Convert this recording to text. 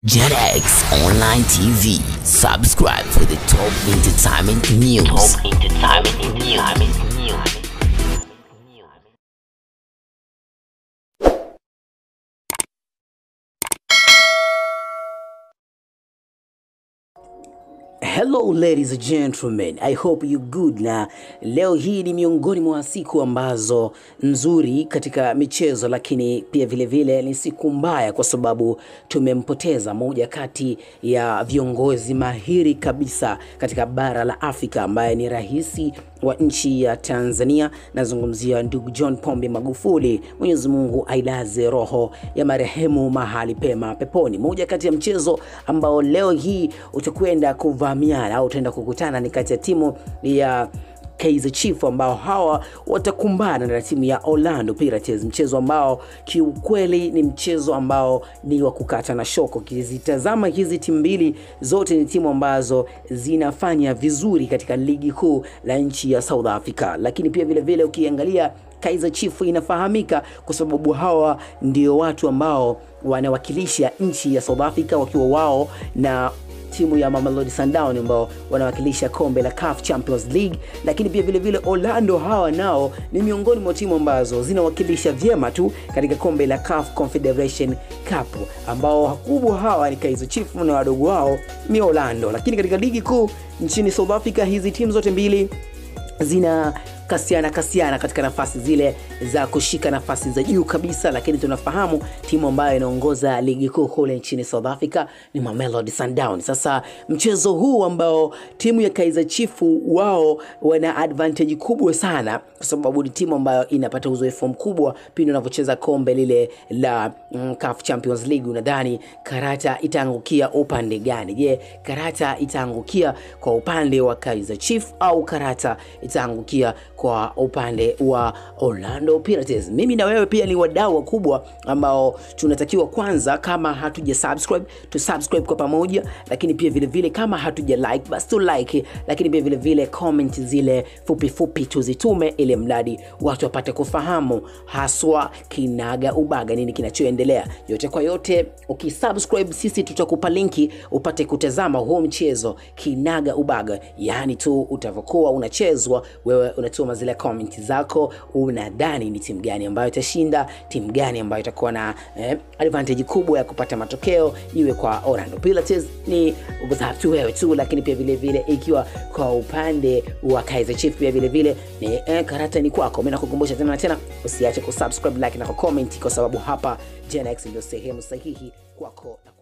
JetX Online TV. Subscribe for the top entertainment news. Top entertainment news. Hello ladies and gentlemen, I hope you good. Na leo hii ni miongoni mwa siku ambazo nzuri katika michezo, lakini pia vile vile ni siku mbaya kwa sababu tumempoteza moja kati ya viongozi mahiri kabisa katika bara la Afrika ambaye ni rais wa nchi ya Tanzania. Nazungumzia ndugu John Pombe Magufuli. Mwenyezi Mungu ailaze roho ya marehemu mahali pema peponi. Moja kati ya mchezo ambao leo hii utakwenda kuvamiana au utaenda kukutana ni kati ya timu ya Kaizer Chiefs ambao hawa watakumbana na timu ya Orlando Pirates, mchezo ambao kiukweli ni mchezo ambao ni wa kukata na shoko. Ukizitazama hizi timu mbili zote ni timu ambazo zinafanya vizuri katika ligi kuu la nchi ya South Africa, lakini pia vile vile ukiangalia Kaizer Chiefs inafahamika kwa sababu hawa ndio watu ambao wanawakilisha nchi ya South Africa wakiwa wao na timu ya Mamelodi Sundowns ambao wanawakilisha kombe la CAF Champions League, lakini pia vile vile Orlando hawa nao ni miongoni mwa timu ambazo zinawakilisha vyema tu katika kombe la CAF Confederation Cup, ambao wakubwa hawa ni Kaizer Chiefs na wadogo wao ni Orlando. Lakini katika ligi kuu nchini South Africa hizi timu zote mbili zina kasiana kasiana katika nafasi zile za kushika nafasi za juu kabisa, lakini tunafahamu timu ambayo inaongoza ligi kuu kule nchini South Africa ni Mamelodi Sundowns. Sasa mchezo huu ambao timu ya Kaizer Chiefs wao wana advantage kubwa sana, kwa sababu ni timu ambayo inapata uzoefu mkubwa pindi unavyocheza kombe lile la mm, CAF Champions League. Unadhani karata itaangukia upande gani? Je, karata itaangukia kwa upande wa Kaizer Chiefs au karata itaangukia kwa upande wa Orlando Pirates. Mimi na wewe pia ni wadau wakubwa ambao tunatakiwa kwanza, kama hatuja subscribe tu subscribe kwa pamoja, lakini pia vile vile kama hatuja like basi tu like, lakini pia vile vile comment zile fupi fupi tuzitume, ili mradi watu wapate kufahamu haswa kinaga ubaga nini kinachoendelea. Yote kwa yote, ukisubscribe sisi tutakupa linki upate kutazama huo mchezo kinaga ubaga, yaani tu utavyokuwa unachezwa wewe unatuma zile comment zako, unadhani ni timu gani ambayo itashinda, timu gani ambayo itakuwa na eh, advantage kubwa ya kupata matokeo, iwe kwa Orlando Pirates ni tu wewe tu, lakini pia vile vile ikiwa kwa upande wa Kaizer Chiefs pia vile vile ni eh, karata ni kwako. Mimi nakukumbusha tena na tena, usiache kusubscribe, like na kucomment, kwa sababu hapa Gen X ndio sehemu sahihi kwako na